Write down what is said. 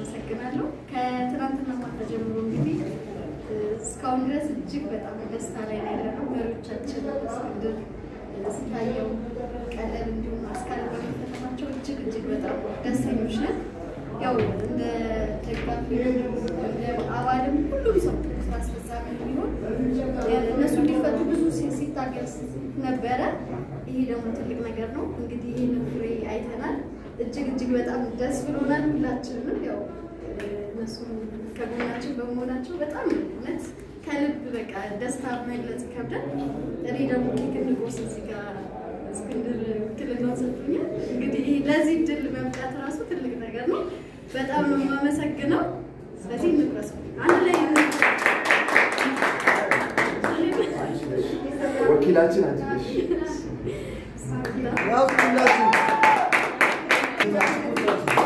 አመሰግናለሁ። ከትናንትና ማታ ጀምሮ እንግዲህ እስካሁን ድረስ እጅግ በጣም ደስታ ላይ ነው ያለነው። መሪዎቻችን እስክንድር፣ ስታየው፣ ቀለብ እንዲሁም አስካል በመፈተናቸው እጅግ እጅግ በጣም ደስተኞች ነን። ያው እንደ ደጋፊ እንደ አባልም ሁሉም ሰው ስራ አስፈጻሚ ቢሆን እነሱ እንዲፈቱ ብዙ ሲታገል ነበረ። ይሄ ደግሞ ትልቅ ነገር ነው። እንግዲህ ይህንን ፍሬ አይተናል። እጅግ እጅግ በጣም ደስ ብሎናል። ሁላችንም ያው እነሱ ከጎናችን በመሆናቸው በጣም እውነት ከልብ በቃ ደስታ መግለጽ ይከብዳል። እኔ ደግሞ ኬክ እንቆርስ እዚህ ጋር እስክንድር ውክልናውን ሰጥቶኛል። እንግዲህ ለዚህ ድል መብቃት ራሱ ትልቅ ነገር ነው። በጣም ነው የማመሰግነው። ስለዚህ እንቁረሰው አንድ ላይ ወኪላችን አንቺ ነሽ። ያው ሁላችሁ